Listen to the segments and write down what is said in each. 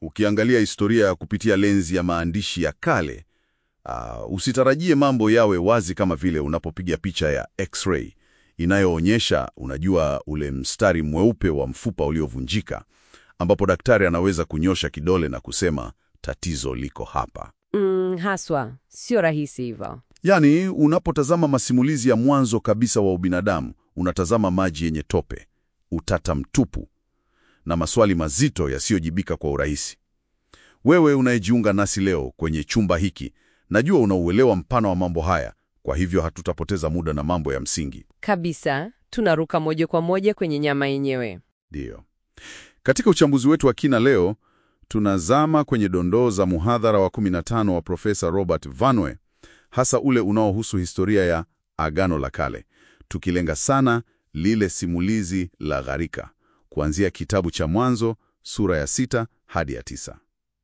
Ukiangalia historia ya kupitia lenzi ya maandishi ya kale, uh, usitarajie mambo yawe wazi kama vile unapopiga picha ya x-ray inayoonyesha, unajua, ule mstari mweupe wa mfupa uliovunjika, ambapo daktari anaweza kunyosha kidole na kusema tatizo liko hapa. Mm, haswa sio rahisi hivyo. Yaani, unapotazama masimulizi ya mwanzo kabisa wa ubinadamu, unatazama maji yenye tope, utata mtupu na maswali mazito yasiyojibika kwa urahisi. Wewe unayejiunga nasi leo kwenye chumba hiki, najua unauelewa mpana wa mambo haya, kwa hivyo hatutapoteza muda na mambo ya msingi. Kabisa, tunaruka moja kwa moja kwenye nyama yenyewe. Ndiyo. Katika uchambuzi wetu wa kina leo, tunazama kwenye dondoo za muhadhara wa 15 wa Profesa Robert Vanwe, hasa ule unaohusu historia ya Agano la Kale, tukilenga sana lile simulizi la gharika, kuanzia kitabu cha Mwanzo sura ya sita hadi ya tisa.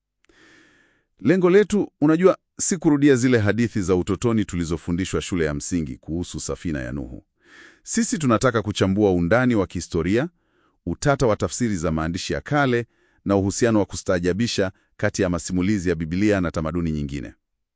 Lengo letu, unajua, si kurudia zile hadithi za utotoni tulizofundishwa shule ya msingi kuhusu safina ya Nuhu. Sisi tunataka kuchambua undani wa kihistoria, utata wa tafsiri za maandishi ya kale na uhusiano wa kustaajabisha kati ya masimulizi ya Biblia na tamaduni nyingine.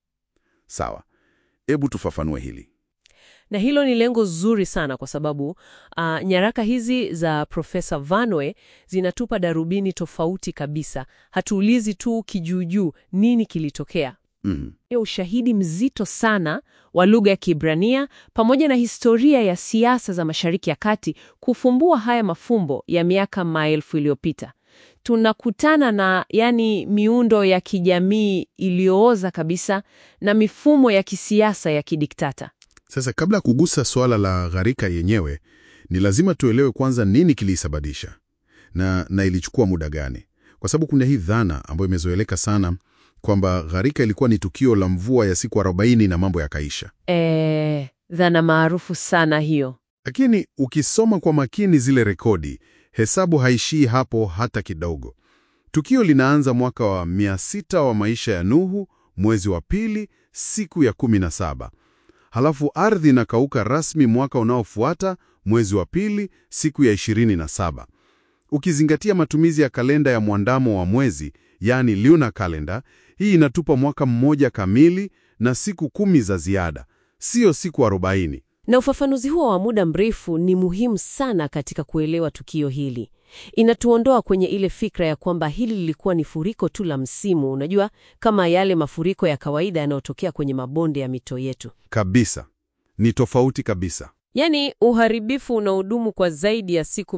Sawa, hebu tufafanue hili. Na hilo ni lengo zuri sana kwa sababu uh, nyaraka hizi za Profesa Vanwe zinatupa darubini tofauti kabisa. Hatuulizi tu kijuujuu nini kilitokea. Mhm. Ni ushahidi mzito sana wa lugha ya Kiebrania pamoja na historia ya siasa za Mashariki ya Kati kufumbua haya mafumbo ya miaka maelfu iliyopita. Tunakutana na yani miundo ya kijamii iliyooza kabisa na mifumo ya kisiasa ya kidiktata. Sasa kabla ya kugusa suala la gharika yenyewe, ni lazima tuelewe kwanza nini kilisababisha na, na ilichukua muda gani, kwa sababu kuna hii dhana ambayo imezoeleka sana kwamba gharika ilikuwa ni tukio la mvua ya siku 40 na mambo yakaisha. E, dhana maarufu sana hiyo. Lakini ukisoma kwa makini zile rekodi, hesabu haishii hapo hata kidogo. Tukio linaanza mwaka wa 600 wa maisha ya Nuhu, mwezi wa pili, siku ya 17. Halafu ardhi inakauka rasmi mwaka unaofuata, mwezi wa pili, siku ya 27. Ukizingatia matumizi ya kalenda ya mwandamo wa mwezi, yani lunar calendar, hii inatupa mwaka mmoja kamili na siku kumi za ziada, siyo siku 40. Na ufafanuzi huo wa muda mrefu ni muhimu sana katika kuelewa tukio hili. Inatuondoa kwenye ile fikra ya kwamba hili lilikuwa ni furiko tu la msimu, unajua, kama yale mafuriko ya kawaida yanayotokea kwenye mabonde ya mito yetu. Kabisa, ni tofauti kabisa. Yaani uharibifu unaodumu kwa zaidi ya siku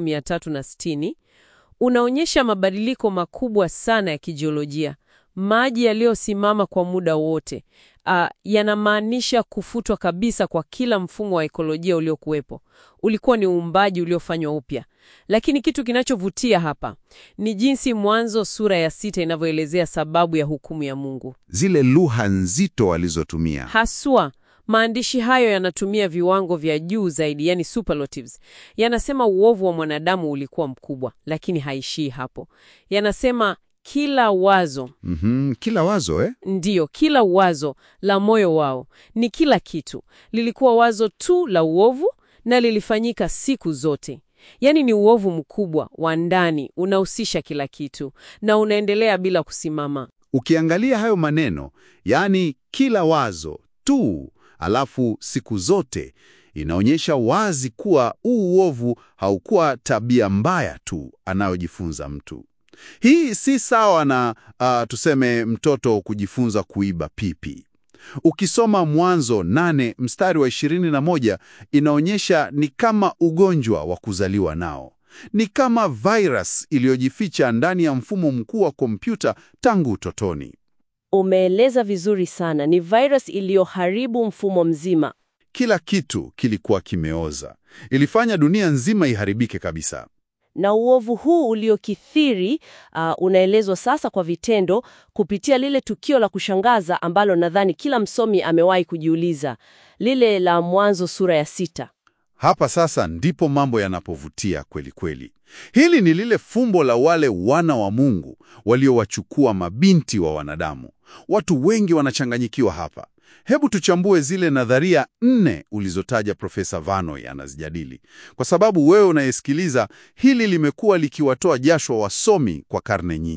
360 unaonyesha mabadiliko makubwa sana ya kijiolojia. Maji yaliyosimama kwa muda wote ah, yanamaanisha kufutwa kabisa kwa kila mfumo wa ekolojia uliokuwepo. Ulikuwa ni uumbaji uliofanywa upya. Lakini kitu kinachovutia hapa ni jinsi Mwanzo sura ya sita inavyoelezea sababu ya hukumu ya Mungu. Zile lugha nzito walizotumia Haswa maandishi hayo yanatumia viwango vya juu zaidi, yani superlatives. Yanasema uovu wa mwanadamu ulikuwa mkubwa, lakini haishii hapo. Yanasema kila wazo, Mhm, kila wazo eh? ndiyo, kila wazo la moyo wao ni kila kitu, lilikuwa wazo tu la uovu na lilifanyika siku zote. Yaani ni uovu mkubwa wa ndani, unahusisha kila kitu na unaendelea bila kusimama. Ukiangalia hayo maneno, yaani kila wazo tu, alafu siku zote, inaonyesha wazi kuwa huu uovu haukuwa tabia mbaya tu anayojifunza mtu. Hii si sawa na ah, tuseme mtoto kujifunza kuiba pipi. Ukisoma Mwanzo nane mstari wa 21 inaonyesha ni kama ugonjwa wa kuzaliwa nao. Ni kama virus iliyojificha ndani ya mfumo mkuu wa kompyuta tangu utotoni. Umeeleza vizuri sana, ni virus iliyoharibu mfumo mzima. Kila kitu kilikuwa kimeoza. Ilifanya dunia nzima iharibike kabisa. Na uovu huu uliokithiri uh, unaelezwa sasa kwa vitendo kupitia lile tukio la kushangaza ambalo nadhani kila msomi amewahi kujiuliza, lile la Mwanzo sura ya sita. Hapa sasa ndipo mambo yanapovutia kweli kweli. Hili ni lile fumbo la wale wana wa Mungu waliowachukua mabinti wa wanadamu. Watu wengi wanachanganyikiwa hapa. Hebu tuchambue zile nadharia nne ulizotaja Profesa Vanoi anazijadili, kwa sababu wewe unayesikiliza, hili limekuwa likiwatoa jasho wasomi kwa karne nyingi.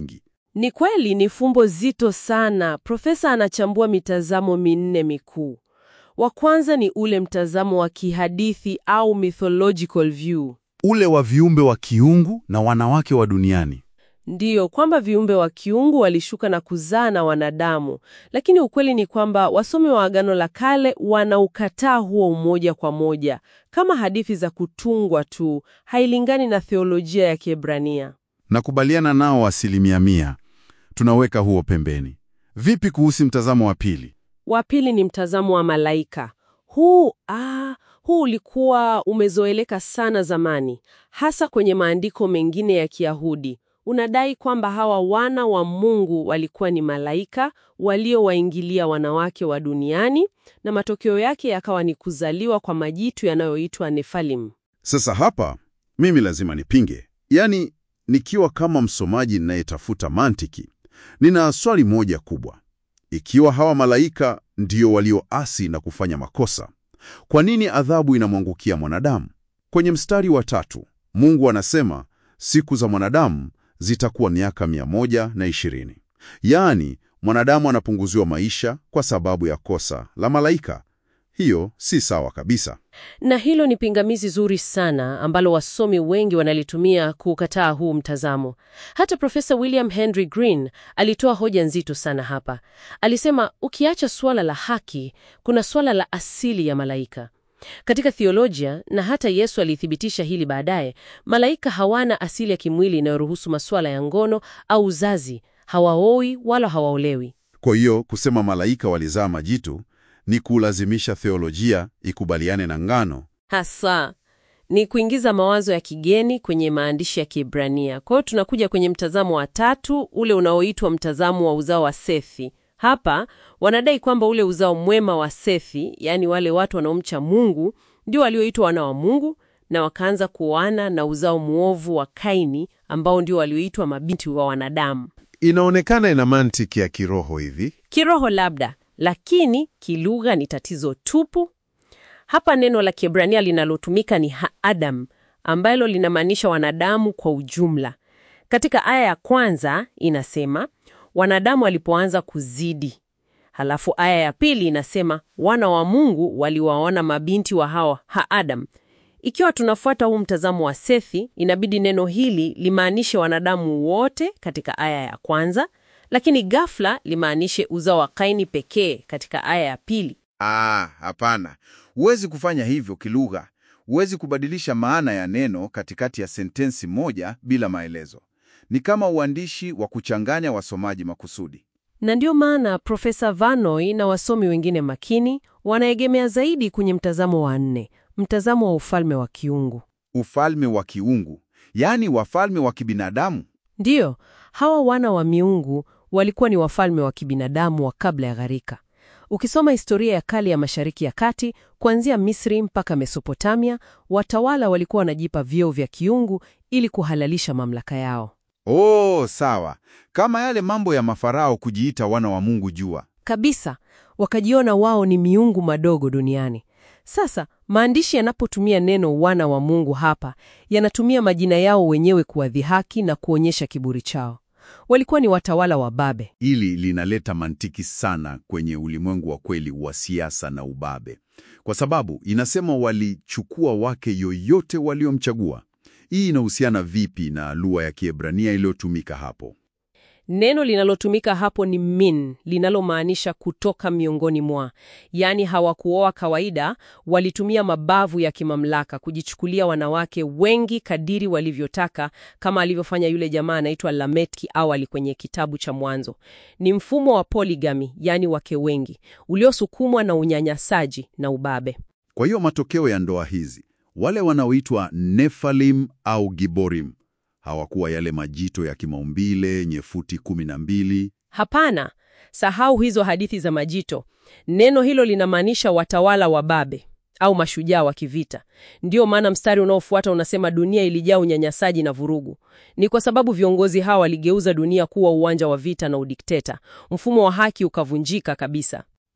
Ni kweli ni fumbo zito sana. Profesa anachambua mitazamo minne mikuu. Wa kwanza ni ule mtazamo wa kihadithi au mythological view. Ule wa viumbe wa kiungu na wanawake wa duniani. Ndiyo, kwamba viumbe wa kiungu walishuka na kuzaa na wanadamu, lakini ukweli ni kwamba wasomi wa Agano la Kale wanaukataa huo umoja kwa moja, kama hadithi za kutungwa tu, hailingani na theolojia ya Kiebrania. Nakubaliana nao asilimia mia. Tunaweka huo pembeni. Vipi kuhusu mtazamo wa pili? Wa pili ni mtazamo wa malaika. Huu ah, huu ulikuwa umezoeleka sana zamani, hasa kwenye maandiko mengine ya Kiyahudi. Unadai kwamba hawa wana wa Mungu walikuwa ni malaika waliowaingilia wanawake wa duniani, na matokeo yake yakawa ni kuzaliwa kwa majitu yanayoitwa Nefalim. Sasa hapa mimi lazima nipinge, yaani nikiwa kama msomaji ninayetafuta mantiki, nina swali moja kubwa. Ikiwa hawa malaika ndio walioasi na kufanya makosa, kwa nini adhabu inamwangukia mwanadamu? Kwenye mstari wa tatu Mungu anasema siku za mwanadamu zitakuwa miaka mia moja na ishirini. Yaani mwanadamu anapunguziwa maisha kwa sababu ya kosa la malaika. Hiyo si sawa kabisa. Na hilo ni pingamizi zuri sana ambalo wasomi wengi wanalitumia kukataa huu mtazamo. Hata Profesa William Henry Green alitoa hoja nzito sana hapa. Alisema ukiacha suala la haki, kuna suala la asili ya malaika. Katika theolojia, na hata Yesu alithibitisha hili baadaye, malaika hawana asili ya kimwili inayoruhusu masuala ya ngono au uzazi, hawaoi wala hawaolewi. Kwa hiyo kusema malaika walizaa majitu ni kulazimisha theolojia ikubaliane na ngano. Hasa ni kuingiza mawazo ya kigeni kwenye maandishi ya Kiebrania. Kwa hiyo tunakuja kwenye mtazamo wa tatu, ule unaoitwa mtazamo wa uzao wa Sethi. Hapa wanadai kwamba ule uzao mwema wa Sethi, yaani wale watu wanaomcha Mungu, ndio walioitwa wana wa Mungu na wakaanza kuoana na uzao mwovu wa Kaini ambao ndio walioitwa mabinti wa wanadamu. Inaonekana ina mantiki ya kiroho hivi. Kiroho labda, lakini kilugha ni tatizo tupu. Hapa neno la Kiebrania linalotumika ni ha-adam, ambalo linamaanisha wanadamu kwa ujumla. Katika aya ya kwanza inasema wanadamu walipoanza kuzidi. Halafu aya ya pili inasema wana wa Mungu waliwaona mabinti wa hao ha-adam. Ikiwa tunafuata huu mtazamo wa Sethi, inabidi neno hili limaanishe wanadamu wote katika aya ya kwanza, lakini ghafla limaanishe uzao wa Kaini pekee katika aya ya pili. Ah, hapana. Huwezi kufanya hivyo kilugha. Huwezi kubadilisha maana ya neno katikati ya sentensi moja bila maelezo. Ni kama uandishi wa kuchanganya wasomaji makusudi. Na ndio maana Profesa Vanoi na wasomi wengine makini wanaegemea zaidi kwenye mtazamo wa nne, mtazamo wa ufalme wa kiungu. Ufalme wa kiungu, yaani wafalme wa kibinadamu. Ndiyo, hawa wana wa miungu walikuwa ni wafalme wa kibinadamu wa kabla ya gharika. Ukisoma historia ya kale ya Mashariki ya Kati, kuanzia Misri mpaka Mesopotamia, watawala walikuwa wanajipa vyeo vya kiungu ili kuhalalisha mamlaka yao. Oh, sawa. Kama yale mambo ya mafarao kujiita wana wa Mungu jua. Kabisa, wakajiona wao ni miungu madogo duniani. Sasa maandishi yanapotumia neno wana wa Mungu hapa, yanatumia majina yao wenyewe kuwadhihaki na kuonyesha kiburi chao. Walikuwa ni watawala wa Babe. Hili linaleta mantiki sana kwenye ulimwengu wa kweli wa siasa na ubabe, kwa sababu inasema walichukua wake yoyote waliomchagua. Hii inahusiana vipi na lugha ya Kiebrania iliyotumika hapo? Neno linalotumika hapo ni min, linalomaanisha kutoka miongoni mwa. Yaani hawakuoa kawaida, walitumia mabavu ya kimamlaka kujichukulia wanawake wengi kadiri walivyotaka, kama alivyofanya yule jamaa anaitwa Lameki awali kwenye kitabu cha Mwanzo. Ni mfumo wa poligami, yaani wake wengi, uliosukumwa na unyanyasaji na ubabe. Kwa hiyo matokeo ya ndoa hizi, wale wanaoitwa Nefalim au Giborim hawakuwa yale majito ya kimaumbile yenye futi kumi na mbili. Hapana, sahau hizo hadithi za majito. Neno hilo linamaanisha watawala wa babe au mashujaa wa kivita. Ndiyo maana mstari unaofuata unasema dunia ilijaa unyanyasaji na vurugu. Ni kwa sababu viongozi hawa waligeuza dunia kuwa uwanja wa vita na udikteta. Mfumo wa haki ukavunjika kabisa.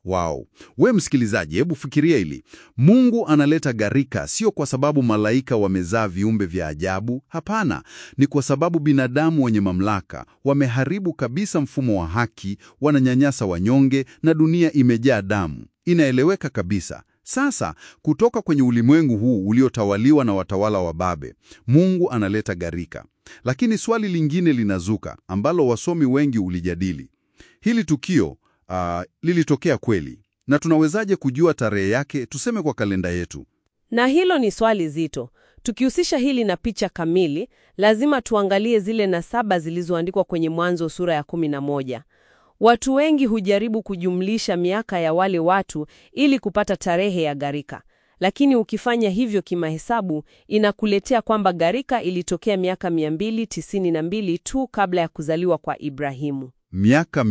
Wow. We msikilizaji, hebu fikiria hili. Mungu analeta gharika sio kwa sababu malaika wamezaa viumbe vya ajabu. Hapana, ni kwa sababu binadamu wenye mamlaka wameharibu kabisa mfumo wa haki, wananyanyasa wanyonge na dunia imejaa damu. Inaeleweka kabisa. Sasa kutoka kwenye ulimwengu huu uliotawaliwa na watawala wa babe, Mungu analeta gharika. Lakini swali lingine linazuka ambalo wasomi wengi ulijadili. Hili tukio uh, lilitokea kweli, na tunawezaje kujua tarehe yake, tuseme kwa kalenda yetu? Na hilo ni swali zito. Tukihusisha hili na picha kamili, lazima tuangalie zile nasaba zilizoandikwa kwenye Mwanzo sura ya kumi na moja. Watu wengi hujaribu kujumlisha miaka ya wale watu ili kupata tarehe ya gharika, lakini ukifanya hivyo kimahesabu, inakuletea kwamba gharika ilitokea miaka 292 tu kabla ya kuzaliwa kwa Ibrahimu. Miaka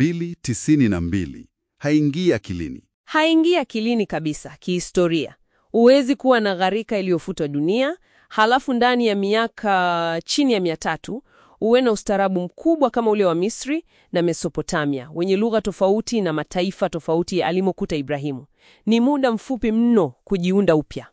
292 haingii akilini. Haingia akilini kabisa kihistoria. Huwezi kuwa na gharika iliyofuta dunia, halafu ndani ya miaka chini ya mia tatu uwe na ustaarabu mkubwa kama ule wa Misri na Mesopotamia, wenye lugha tofauti na mataifa tofauti alimokuta Ibrahimu. Ni muda mfupi mno kujiunda upya.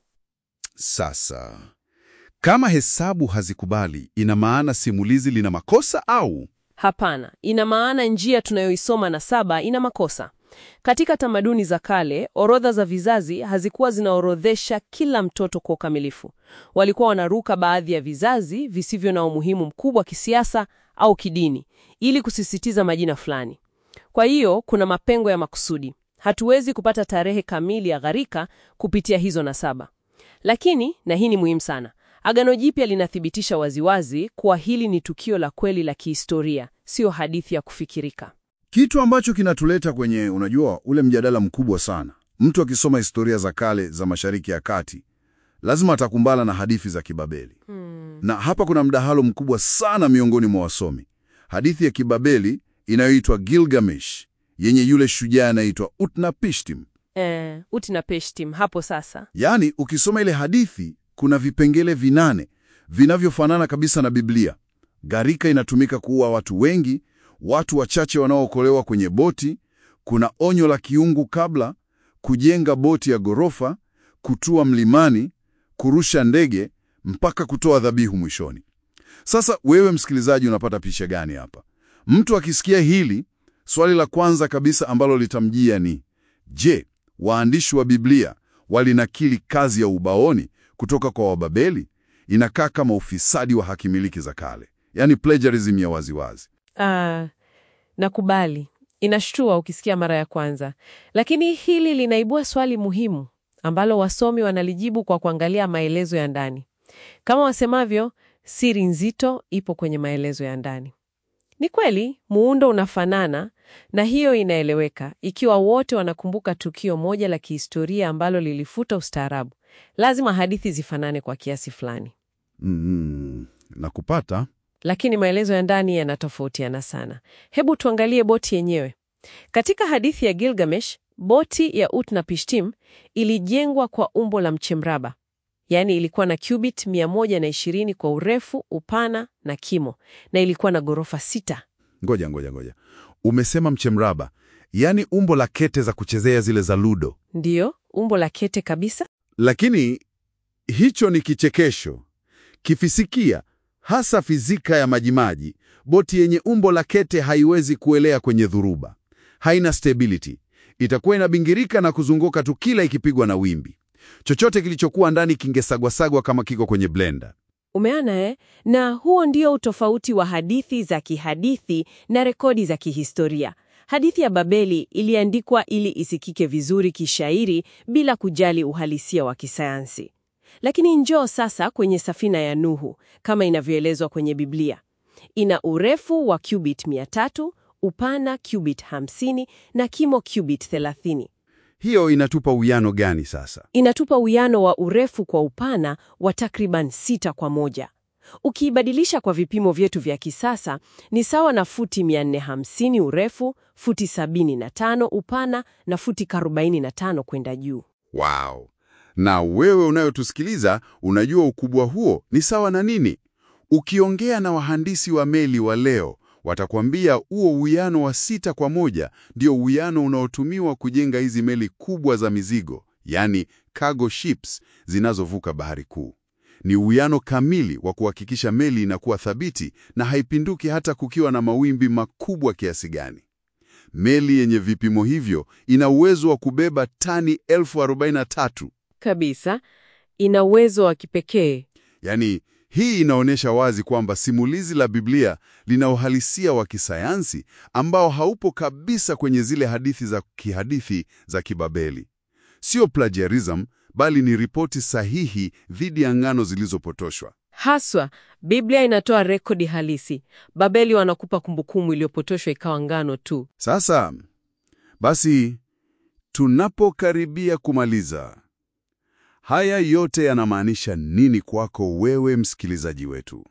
Sasa kama hesabu hazikubali, ina maana simulizi lina makosa au? Hapana, ina maana njia tunayoisoma na saba ina makosa. Katika tamaduni za kale, orodha za vizazi hazikuwa zinaorodhesha kila mtoto kwa ukamilifu. Walikuwa wanaruka baadhi ya vizazi visivyo na umuhimu mkubwa kisiasa au kidini ili kusisitiza majina fulani. Kwa hiyo kuna mapengo ya makusudi. Hatuwezi kupata tarehe kamili ya gharika kupitia hizo nasaba. Lakini, na hii ni muhimu sana, Agano Jipya linathibitisha waziwazi kuwa hili ni tukio la kweli la kihistoria, sio hadithi ya kufikirika. Kitu ambacho kinatuleta kwenye, unajua, ule mjadala mkubwa sana. Mtu akisoma historia za kale za Mashariki ya Kati lazima atakumbana na hadithi za Kibabeli. Na hapa kuna mdahalo mkubwa sana miongoni mwa wasomi. Hadithi ya Kibabeli inayoitwa Gilgamesh yenye yule shujaa anaitwa Utnapishtim. Eh, Utnapishtim hapo sasa. Yaani, ukisoma ile hadithi kuna vipengele vinane vinavyofanana kabisa na Biblia. Gharika inatumika kuua watu wengi, watu wachache wanaookolewa kwenye boti, kuna onyo la kiungu kabla, kujenga boti ya ghorofa, kutua mlimani, kurusha ndege, mpaka kutoa dhabihu mwishoni. Sasa wewe msikilizaji, unapata picha gani hapa? Mtu akisikia hili, swali la kwanza kabisa ambalo litamjia ni je, waandishi wa Biblia walinakili kazi ya ubaoni kutoka kwa Wababeli? Inakaa kama ufisadi wa hakimiliki za kale, yaani plagiarism ya waziwazi. Ah, nakubali. Inashtua ukisikia mara ya kwanza, lakini hili linaibua swali muhimu ambalo wasomi wanalijibu kwa kuangalia maelezo ya ndani. Kama wasemavyo, siri nzito ipo kwenye maelezo ya ndani. Ni kweli muundo unafanana, na hiyo inaeleweka ikiwa wote wanakumbuka tukio moja la kihistoria ambalo lilifuta ustaarabu. Lazima hadithi zifanane kwa kiasi fulani. Mm, na kupata Lakini maelezo ya ndani yanatofautiana sana. Hebu tuangalie boti yenyewe. Katika hadithi ya Gilgamesh, boti ya Utnapishtim ilijengwa kwa umbo la mchemraba, yaani ilikuwa na cubit 120 kwa urefu, upana na kimo, na ilikuwa na ghorofa sita. ngoja ngoja ngoja, umesema mchemraba, yaani umbo la kete za kuchezea zile za ludo. Ndiyo, umbo la kete kabisa. Lakini hicho ni kichekesho kifisikia, hasa fizika ya majimaji. Boti yenye umbo la kete haiwezi kuelea kwenye dhuruba, haina stability, itakuwa inabingirika na kuzunguka tu kila ikipigwa na wimbi. Chochote kilichokuwa ndani kingesagwasagwa kama kiko kwenye blender. Umeona eh? Na huo ndio utofauti wa hadithi za kihadithi na rekodi za kihistoria. Hadithi ya Babeli iliandikwa ili isikike vizuri kishairi bila kujali uhalisia wa kisayansi. Lakini njoo sasa kwenye safina ya Nuhu kama inavyoelezwa kwenye Biblia. Ina urefu wa cubit 300, upana cubit 50 na kimo cubit 30. Hiyo inatupa uwiano gani sasa? Inatupa uwiano wa urefu kwa upana wa takriban sita kwa moja. Ukiibadilisha kwa vipimo vyetu vya kisasa ni sawa na futi 450 urefu, futi 75 upana na futi 45 kwenda juu. Wow! Na wewe unayotusikiliza unajua ukubwa huo ni sawa na nini? Ukiongea na wahandisi wa meli wa leo Watakwambia huo uwiano wa sita kwa moja ndio uwiano unaotumiwa kujenga hizi meli kubwa za mizigo, yani cargo ships zinazovuka bahari kuu. Ni uwiano kamili wa kuhakikisha meli inakuwa thabiti na haipinduki hata kukiwa na mawimbi makubwa kiasi gani. Meli yenye vipimo hivyo ina uwezo wa kubeba tani elfu arobaini na tatu. Kabisa, ina uwezo wa kipekee. Yaani, hii inaonyesha wazi kwamba simulizi la Biblia lina uhalisia wa kisayansi ambao haupo kabisa kwenye zile hadithi za kihadithi za Kibabeli. Sio plagiarism, bali ni ripoti sahihi dhidi ya ngano zilizopotoshwa. Haswa, Biblia inatoa rekodi halisi. Babeli wanakupa kumbukumbu iliyopotoshwa ikawa ngano tu. Sasa basi, tunapokaribia kumaliza, haya yote yanamaanisha nini kwako wewe msikilizaji wetu?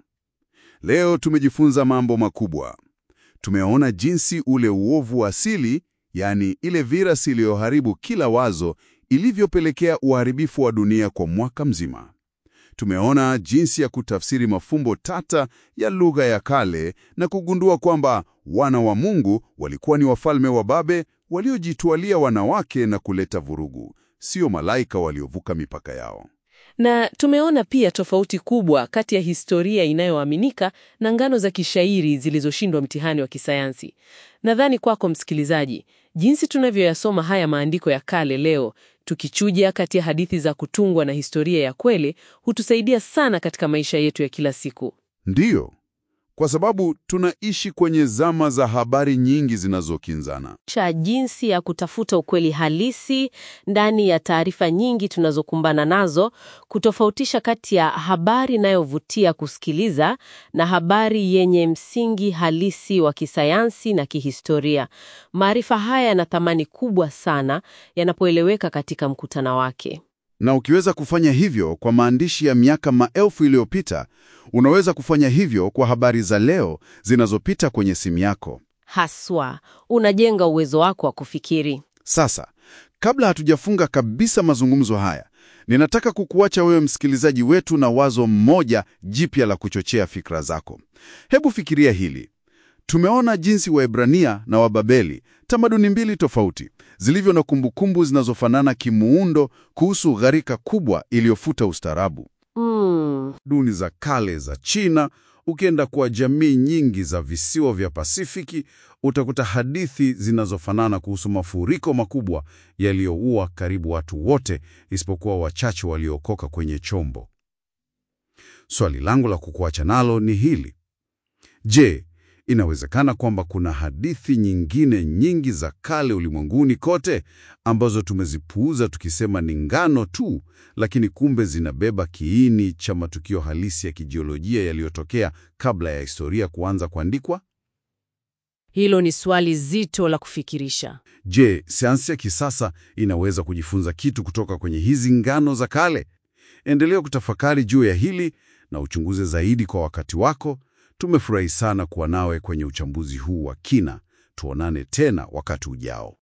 Leo tumejifunza mambo makubwa. Tumeona jinsi ule uovu wa asili, yaani ile virasi iliyoharibu kila wazo, ilivyopelekea uharibifu wa dunia kwa mwaka mzima. Tumeona jinsi ya kutafsiri mafumbo tata ya lugha ya kale na kugundua kwamba wana wa Mungu walikuwa ni wafalme wa Babe waliojitwalia wanawake na kuleta vurugu, sio malaika waliovuka mipaka yao. Na tumeona pia tofauti kubwa kati ya historia inayoaminika na ngano za kishairi zilizoshindwa mtihani wa kisayansi. Nadhani kwako msikilizaji, jinsi tunavyoyasoma haya maandiko ya kale leo, tukichuja kati ya hadithi za kutungwa na historia ya kweli, hutusaidia sana katika maisha yetu ya kila siku. Ndiyo, kwa sababu tunaishi kwenye zama za habari nyingi zinazokinzana. cha jinsi ya kutafuta ukweli halisi ndani ya taarifa nyingi tunazokumbana nazo, kutofautisha kati ya habari inayovutia kusikiliza na habari yenye msingi halisi wa kisayansi na kihistoria. Maarifa haya yana thamani kubwa sana yanapoeleweka katika mkutano wake. Na ukiweza kufanya hivyo kwa maandishi ya miaka maelfu iliyopita, unaweza kufanya hivyo kwa habari za leo zinazopita kwenye simu yako. Haswa, unajenga uwezo wako wa kufikiri. Sasa, kabla hatujafunga kabisa mazungumzo haya, ninataka kukuacha wewe msikilizaji wetu na wazo mmoja jipya la kuchochea fikra zako. Hebu fikiria hili. Tumeona jinsi Waebrania na Wababeli, tamaduni mbili tofauti, zilivyo na kumbukumbu zinazofanana kimuundo kuhusu gharika kubwa iliyofuta ustaarabu. Mm, Duni za kale za China, ukienda kwa jamii nyingi za visiwa vya Pasifiki, utakuta hadithi zinazofanana kuhusu mafuriko makubwa yaliyoua karibu watu wote isipokuwa wachache waliokoka kwenye chombo. Swali langu la kukuacha nalo ni hili. Je, inawezekana kwamba kuna hadithi nyingine nyingi za kale ulimwenguni kote ambazo tumezipuuza tukisema ni ngano tu, lakini kumbe zinabeba kiini cha matukio halisi ya kijiolojia yaliyotokea kabla ya historia kuanza kuandikwa? hilo ni swali zito la kufikirisha. Je, sayansi ya kisasa inaweza kujifunza kitu kutoka kwenye hizi ngano za kale? Endelea kutafakari juu ya hili na uchunguze zaidi kwa wakati wako. Tumefurahi sana kuwa nawe kwenye uchambuzi huu wa kina. Tuonane tena wakati ujao.